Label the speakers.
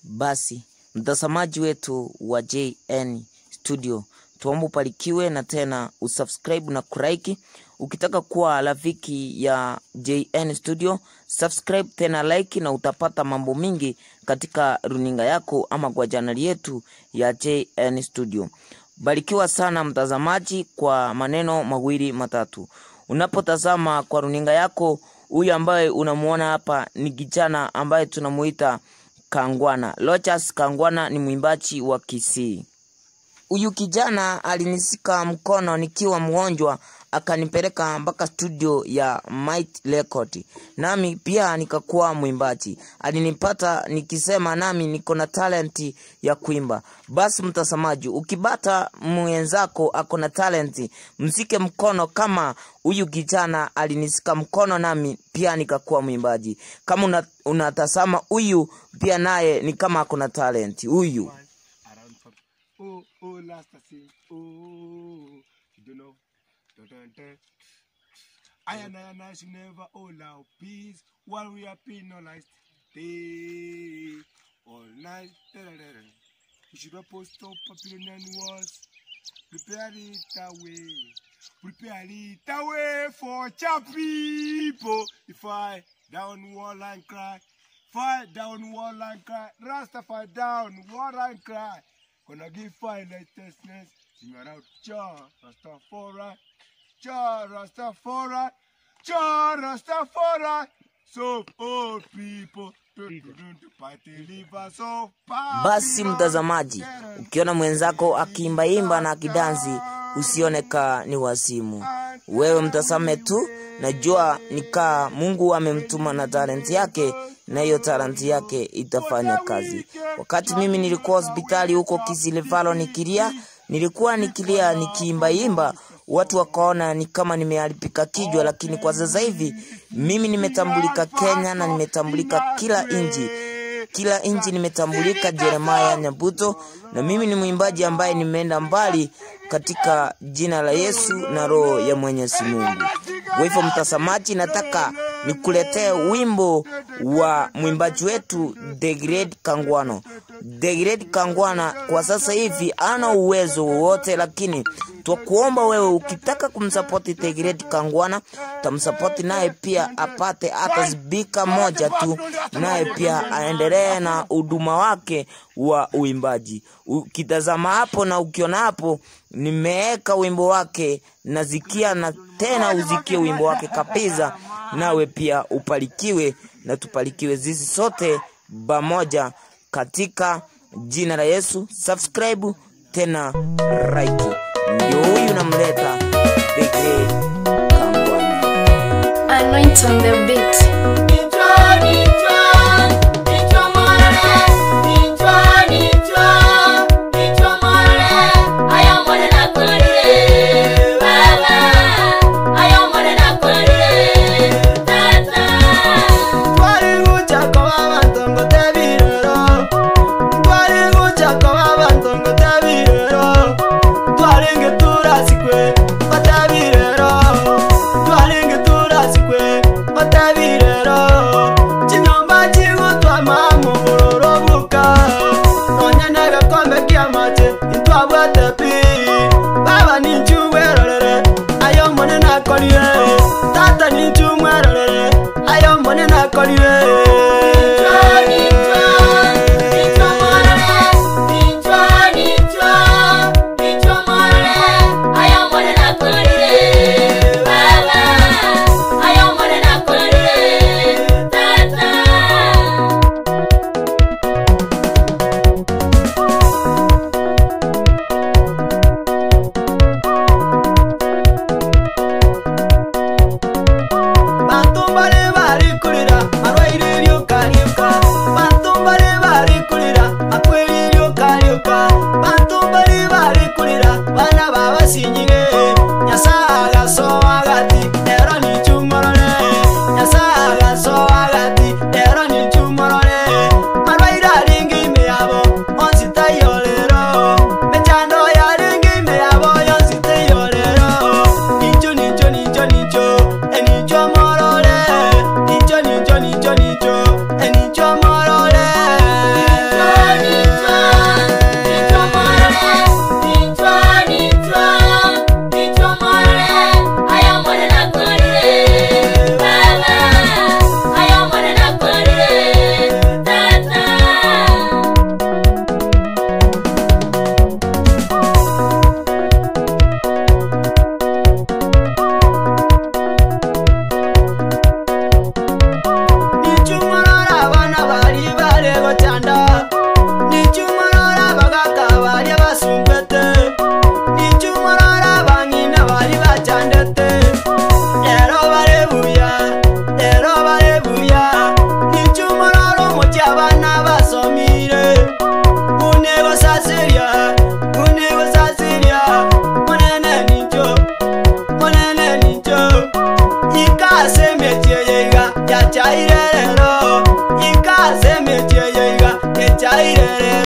Speaker 1: Basi mtazamaji wetu wa JN Studio, tuombe ubarikiwe na tena usubscribe na kulike. Ukitaka kuwa rafiki ya JN Studio, subscribe tena like, na utapata mambo mingi katika runinga yako ama kwa chaneli yetu ya JN Studio. Barikiwa sana mtazamaji kwa maneno mawili matatu. Unapotazama kwa runinga yako, huyu ambaye unamuona hapa ni kijana ambaye tunamuita Kangwana. Lochas Kangwana ni mwimbaji wa Kisii. Huyu kijana alinisika mkono nikiwa mgonjwa, akanipeleka mpaka studio ya Might Record, nami pia nikakuwa mwimbaji. Alinipata nikisema nami niko na talenti ya kuimba. Basi mtazamaji, ukibata mwenzako ako na talenti, msike mkono kama huyu kijana alinisika mkono, nami pia nikakuwa mwimbaji. Kama una- unatazama huyu pia naye ni kama ako na talenti huyu.
Speaker 2: around for oh oh last I see oh you don't know dun, dun, dun. I and I and I should never all our peace while we are penalized day all night da, da, da, da. we should not post up Babylonian walls prepare it away prepare it away for cha people if I down wall and cry Fire down wall and cry. Rastafari down wall and cry. Gonna give fire righteousness. Sing around Jah Rastafari. Jah Rastafari. Jah Rastafari. So all people. do, do, do, do, Party liver so
Speaker 1: Basi mtazamaji, ukiona mwenzako akiimbaimba na akidansi, usione ka ni wasimu. Wewe mtazame tu, najua nikaa Mungu amemtuma na talenti yake, na hiyo talenti yake itafanya kazi. Wakati mimi nilikuwa hospitali huko Kisilivalo nikilia, nilikuwa nikilia nikiimbaimba, watu wakaona ni kama nimeharibika kichwa, lakini kwa sasa hivi mimi nimetambulika Kenya na nimetambulika kila nchi kila nchi nimetambulika Jeremaya Nyabuto, na mimi ni mwimbaji ambaye nimeenda mbali katika jina la Yesu na roho ya Mwenyezi Mungu. Kwa hivyo, mtazamaji, nataka nikuletee wimbo wa mwimbaji wetu The Great Kangwano. The Great Kangwana kwa sasa hivi ana uwezo wowote, lakini twakuomba wewe, ukitaka kumsapoti The Great Kangwana, tamsapoti naye pia apate hata spika moja tu, naye pia aendelee na huduma wake wa uimbaji. Ukitazama hapo na ukiona hapo, nimeweka wimbo wake nazikia, na tena uzikie wimbo wake kabisa, nawe pia upalikiwe na tupalikiwe sisi sote pamoja katika jina la Yesu. Subscribe tena like. Ndio huyu namleta The Great Kangwana.
Speaker 3: Anoint on the beat.
Speaker 4: Twari guchako abantu ngo tabirero Twari guchako abantu ngo tabirero Twari ngeturasikwe batabirero Twari ngeturasikwe batabirero Chinyoma irerero